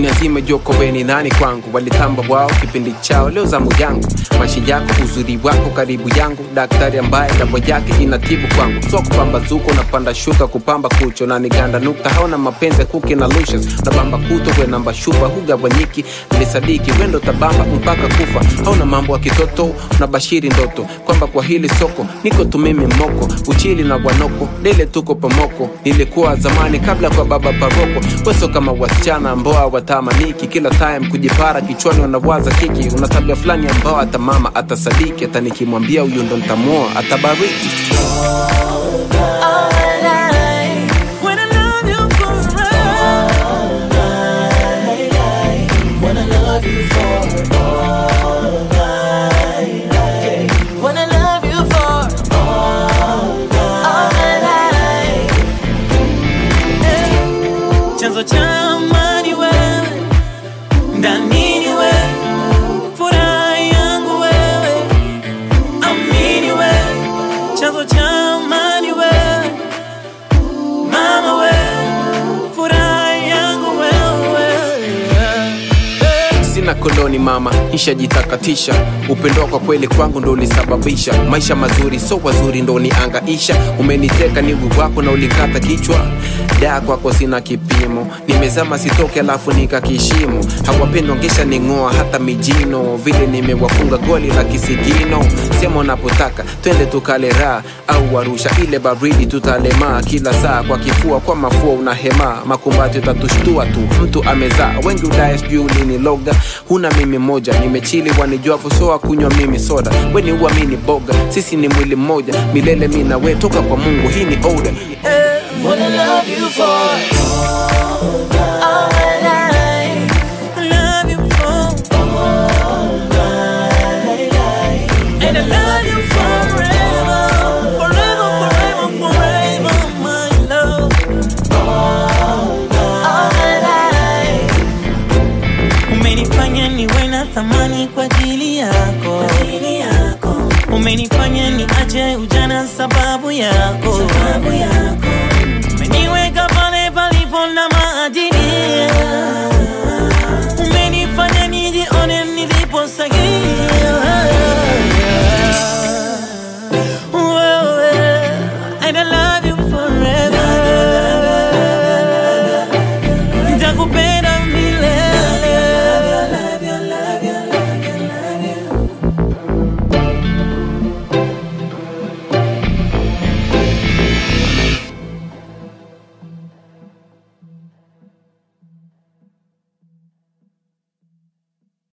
dunia nzima joko weni nani kwangu walitamba wao kipindi chao leo zamu yangu maisha yako uzuri wako karibu yangu daktari ambaye dawa yake inatibu kwangu so kupambazuko unapanda shuka kupamba kucho na niganda nukta hauna mapenzi kuki na lushes nabamba kuto kwe namba shupa hugawanyiki nilisadiki wendo tabamba mpaka kufa hauna mambo ya kitoto unabashiri ndoto kwamba kwa hili soko niko tumimi moko uchili na wanoko dele tuko pamoko nilikuwa zamani kabla kwa baba paroko weso kama wasichana ambao hawatamaniki kila time kujipara kichwani wanawaza kiki una tabia fulani ambao hata mama atasadiki hata nikimwambia huyu ndo ntamuoa atabariki When I love you forever. Wanna love you for all night. Wanna love you for all my life. Chanzo cha amani wewe, ndani ni wewe, furaha yangu wewe, amini wewe, chanzo cha amani wewe, mama wewe, furaha yangu wewe. sina koloni mama ishajitakatisha upendo kwa kweli kwangu ndo ulisababisha maisha mazuri so wazuri ndo niangaisha umeniteka niwi wako na ulikata kichwa daa kwako sina kipimo nimezama sitoke alafu nikakishimo hawapendwa ngesha ning'oa hata mijino vile nimewafunga goli la kisigino sema unapotaka twende tukale raha au warusha ile baridi tutalemaa kila saa kwa kifua kwa mafua unahemaa makumbati utatushtua tu mtu amezaa wengi udaya sijui uliniloga huna mimi moja nimechili wanijua fusoa kunywa mimi soda weni uamini boga sisi ni mwili mmoja milele mi na we toka kwa mungu hii ni oda Wanna love you for all my life. Love you for and I love you forever, forever, forever, forever, my love. All my life. Umenifanya niwe na thamani kwa ajili yako, umenifanya niache ujana sababu yako, sababu yako